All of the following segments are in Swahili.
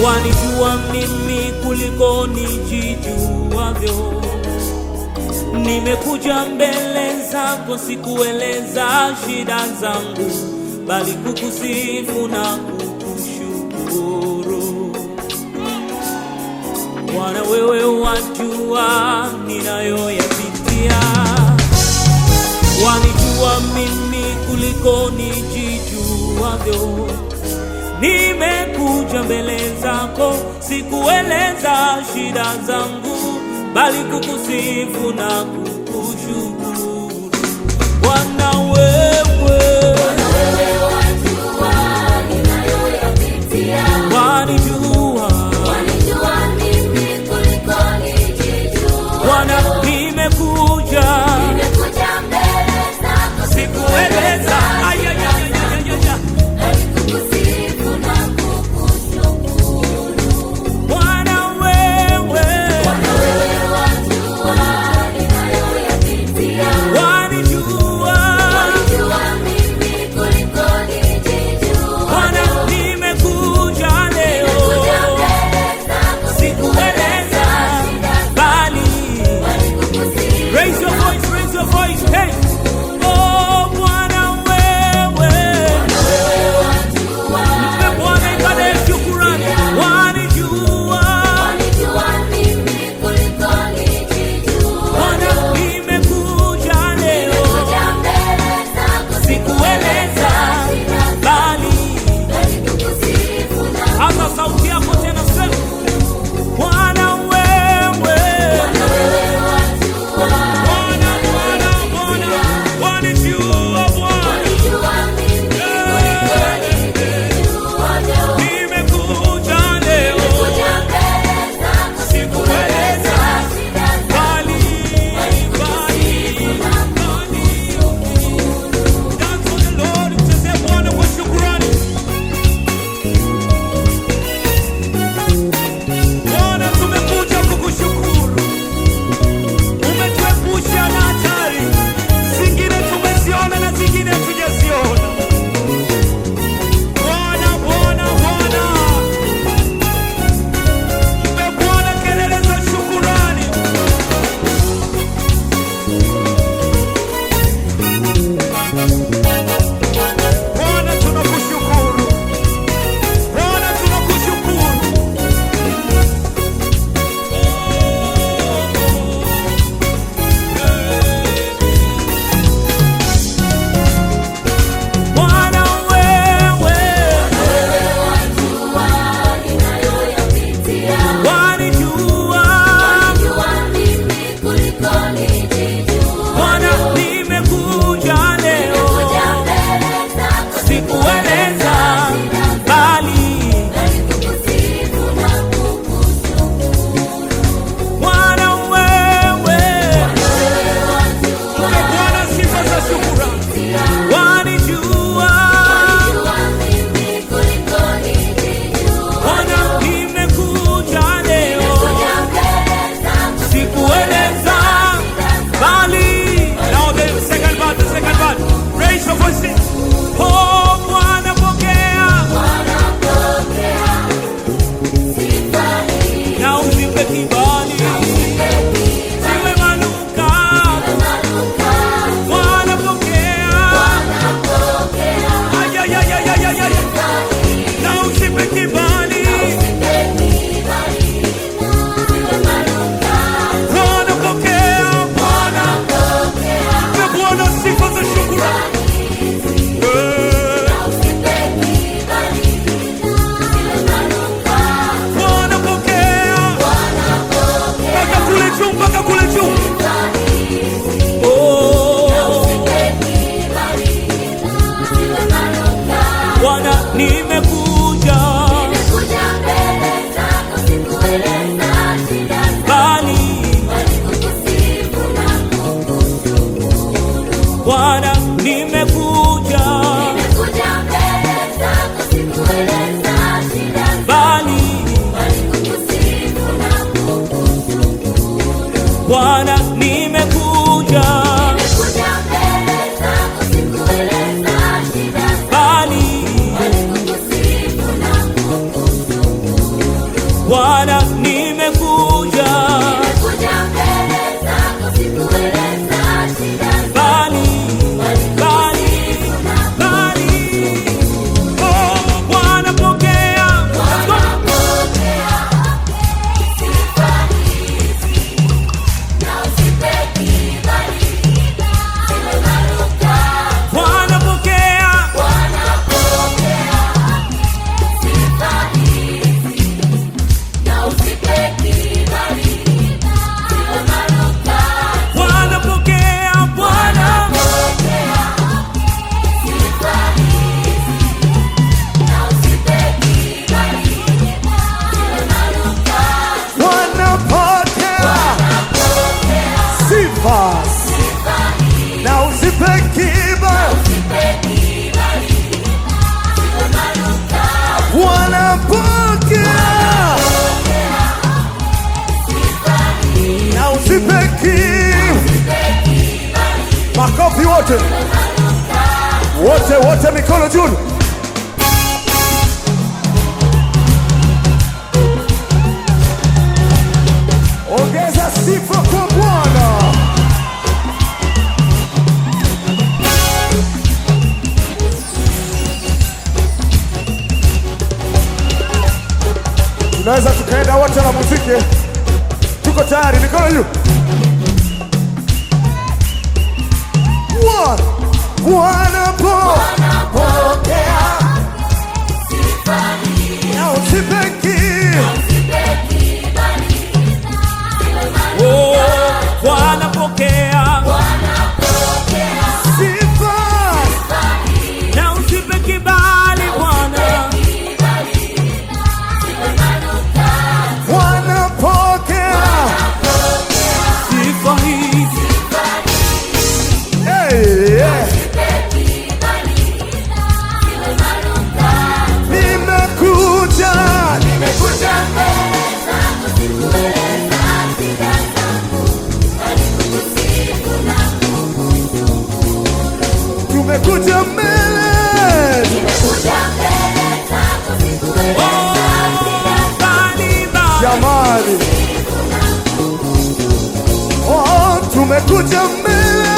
wanijua mimi kuliko nijijuavyo. Nimekuja mbele zako, sikueleza shida zangu, bali kukusifu na kukushukuru. Bwana, wewe wajua ninayoyapitia, wanijua mimi kuliko nijijuavyo. Nimekuja mbele zako, sikueleza shida zangu, bali kukusifu na kukushukuru. Bwana wewe wanijua, Bwana nimekuja, sikueleza ayayayayaya. Bwana wewe wanijua, Bwana nimekuja Nimekuja mbele zako sikueleza shida bali bali bali oh Bwana pokea Pokea sifa hizi na usipe kibali siwe marukato. Bwana pokea Bwana pokea sifa hizi na usipe kibali siwe marukato. Bwana pokea Bwana Pokea sifa hizi na usipe kibali siwe marukato. wanapokea sifa na usipe kibali. Wanapokea na usipe kibali. Makofi wote wote wote, mikono juu. Ongeza sifa kwa Bwana. Tunaweza tukaenda wote na muziki. Tuko tayari, mikono juu. One. Bwana po pokea na usipe kibali. oh Bwana pokea Sifa na usipe kibali Bwana wanapokea sifa hizi Hey, yeah. Nimekuja, nimekuja tumekuja mbele oh bali bali jamani, oh, tumekuja mbele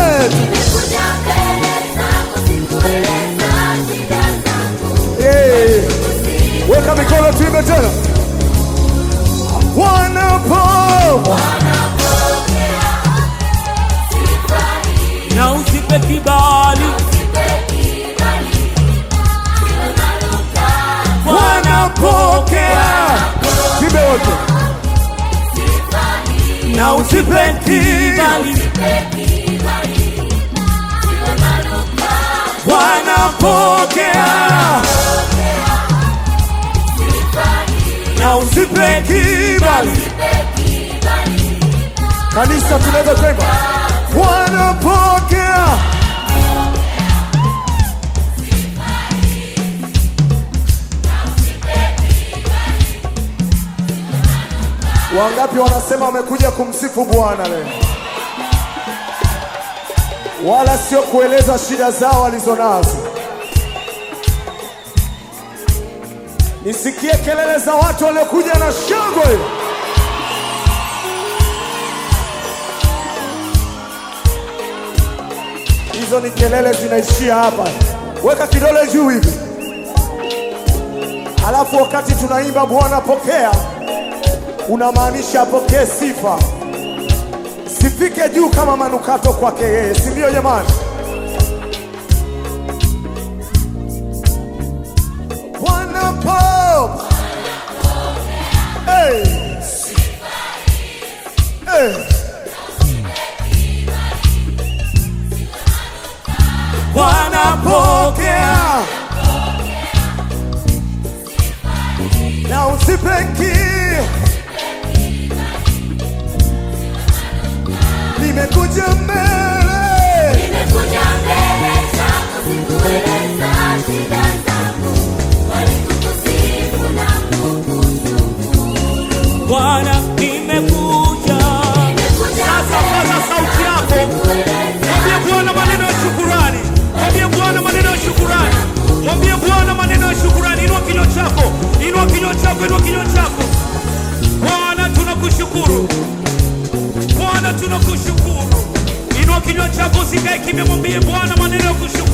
hey. Weka mikono tuimbe tena, wanapo na usipe kibali wanapokea tuimbe wote na usipe kibali wanapokea na usipe kibali. Kanisa tunaweza kuimba wanapokea. Wangapi wanasema wamekuja kumsifu Bwana leo, wala sio kueleza shida zao walizonazo. Nisikie kelele za watu waliokuja na shangwe. Hizo ni kelele zinaishia hapa. Weka kidole juu hivi, halafu wakati tunaimba Bwana pokea, unamaanisha apokee sifa, sifike juu kama manukato kwake yeye, si ndio jamani? Bwana po hey. Hey. Bwana pokea na usipeki nimekuja mbele Bwana nimekuja sasa paza sauti yako mwambie Bwana maneno ya shukurani mwambie Bwana maneno ya shukurani mwambie Bwana maneno ya shukurani inua kinywa chako inua kinywa chako inua kinywa chako kimya, mwambie Bwana maneno ya kushukuru.